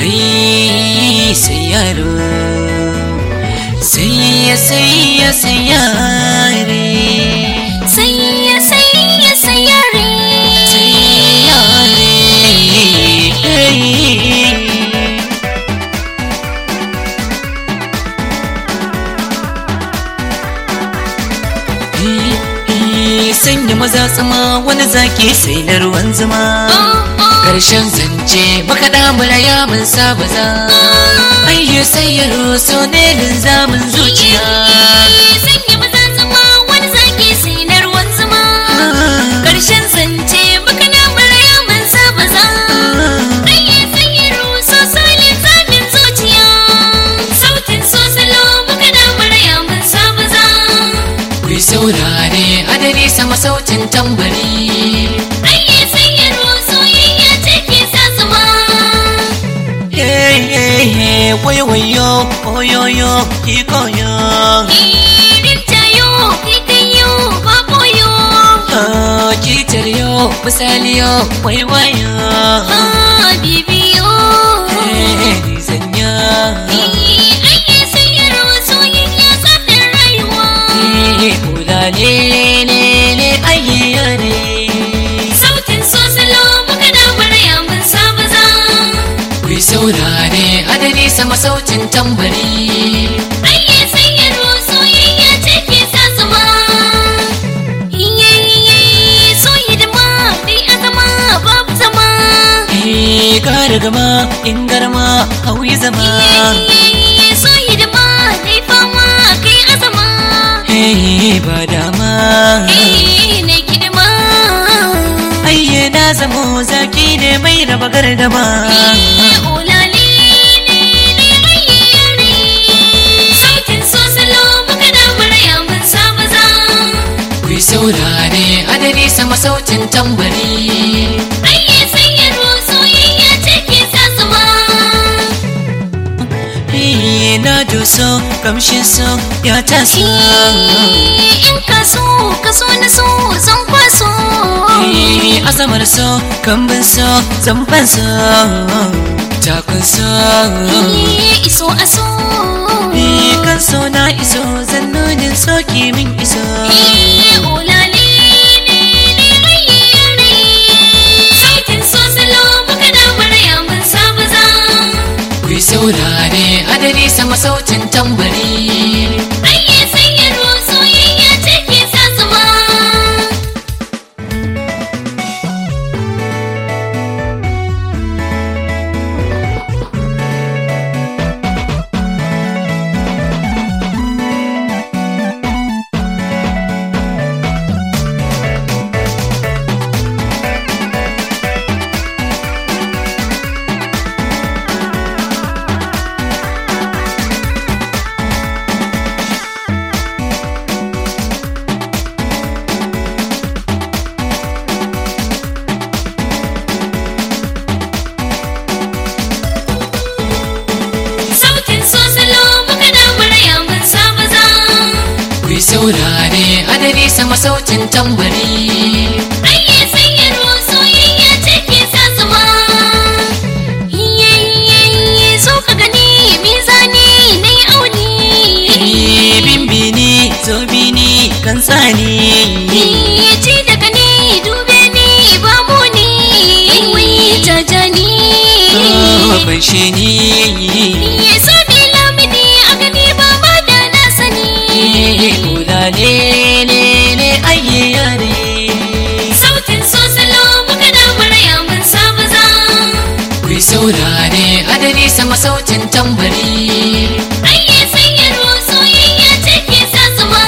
kai sai yaro sai ya sai ya sai yare sai ya sai ya sai yare sai yare sanya maza tsama wani zaki sai na ruwan zuma karshen zance baka damura ya mun saba za ayyu sai ya roso ne linzamin zuciya sanya maza zama wani zaki sai na ruwan zuma karshen zance baka na maraya man saba za ayye sayyaru so solin zamin zuciya sautin so salo baka na maraya man saba za ku yi saurare adari sama sautin tambari ayye sayyaru soyayya ce ke sa zuma wayo wayo oyoyo ki koyo irin tayo kikayo baboyo ki taryo misaliyo waiwayo ah bibiyo ni sanya ayye sayyaru soyayya zafin rayuwa ulale ne ne ayyare sautin so salo muka da murya mun saba za ku yi saurare adari sama sautin tambari ayye sayyaro soyayya ce ke sa zuma iye iye so hidima dai azama babu zama Gara gama in garma hauyi zama iye iye so hidima dai fama kai azama Hey, ba dama eh ne kidima Ayye na zamo zaki ne mai raba gardama iye olale ne ne ayye yare sautin so salo muka da murya mun saba za Ku yi saurare adari sama sautin tambari Ayye sayyaro soyayya ce ke sa zuma Ayye na doso kamshin so ya taso In ka so ka so na so zan kwaso Ayye azamar so kambin so zamban so takun so Ayye iso a so Ni kan so na iso zannonin soki min iso Ayye olale ne ne ayye yare Sautin so salo muka da murya mun saba za Ku yi saurare adari sama sautin tambari Ayye sayyaro soyayya ce ke sa zuma Sautin so salo muka da murya mun saba za Ku yi saurare adari sama sautin tambari Ayye sayyaro soyayya ce ke sa zuma Iye iye iye so ka gani mizani na yi auni Bimbini zobini kan tsani Iye ci daga ni dube ni ba mu ni Wai jajani ban shi ni Iye so ni lamini a gani ba ma da na sani Kulale ne ne ayye yare Sautin so salo muka da murya mun saba za Ku yi saurare adari sama sautin tambari Ayye sayyaro soyayya ce ke sa zuma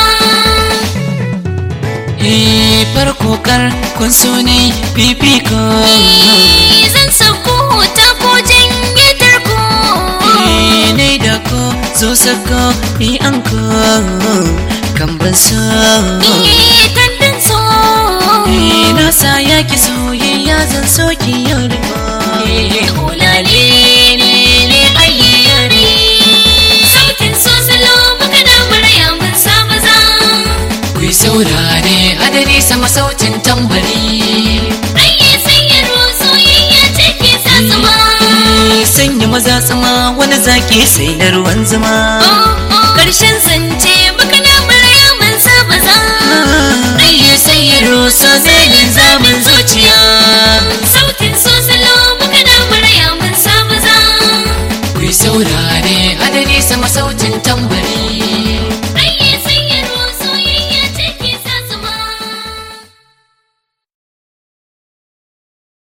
Eh, farko kar kun so ne fifiko Eh, Zan sauko ta ko janye tarko Eh, ne da ko zo sako ni an ko kan ban so Eh, Kandin so Eh, na sa yaki soyayya zan so ki yau da Ulale ne ne ayye yare Sautin so salo muka da murya mun saba za ku yi saurare adari sama sautin tambari Ayye sayyaro soyayya ce ke sa zuma Eh, sanya maza zaki sai na ruwan zuma Karshen